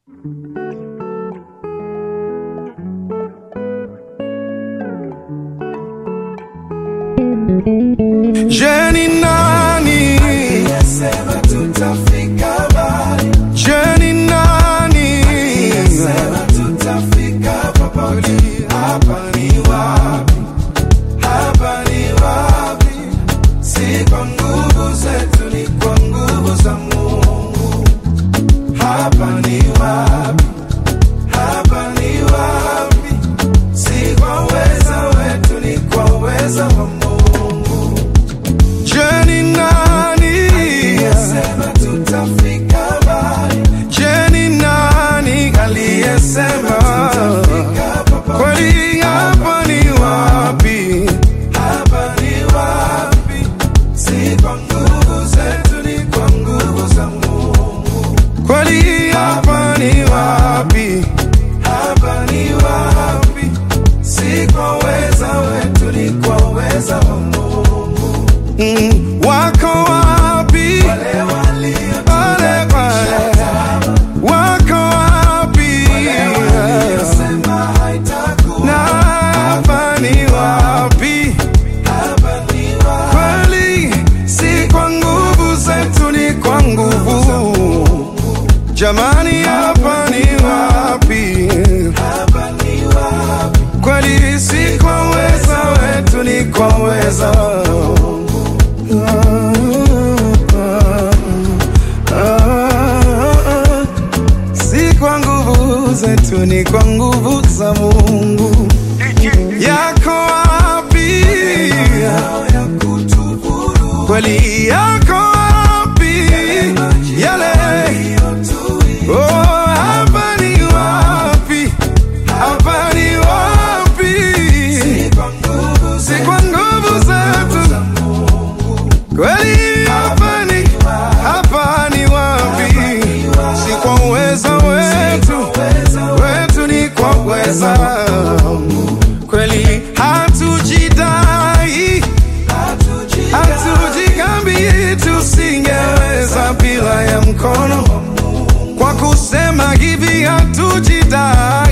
Je ni nani? Sema tutafika mbali, Je ni nani? sema tutafika popote. Hapa ni wapi? Hapa ni wapi? Si kwa nguvu zetu, ni kwa nguvu za Mungu. Hapa ni wapi? Hapa ni wapi? Si kwa uweza wetu, ni kwa uweza wa Mungu. Je ni nani? Sema tutafika mbali, Je ni nani aliyesema fika popote. kweli? Hapa ni wapi? Hapa ni wapi? Si kwa nguvu zetu, ni kwa nguvu za Mungu. Kweli hapa ni wapi? Hapa ni wapi? Si kwa uweza wetu, ni kwa uweza wa Mungu. Mm, wako wapi? Wale walio Pale pale. Wako wapi? waliosema haitakuwa, Na hapa ni wapi? hapa ni wapi? Kweli si kwa nguvu zetu, ni kwa nguvu. Jamani, hapa ni wapi? Hapa ni wapi? Kweli si kwa uweza wetu, ni kwa uweza si kwa nguvu zetu, ni kwa nguvu za Mungu. Yako wapi? Yao ya kutuvuru Kweli yako wapi? Yale yaliyotuia oh, hapa ni wapi? Hapa ni wapi? kwa nguvu Si kwa nguvu zetu, kweli hapa ni hapa ni wapi? Si kwa uweza wetu, wetu ni kwa uweza kweli, hatujidai hatujikambi, tusingeweza bila ya mkono. Kwa kusema hivi hatujidai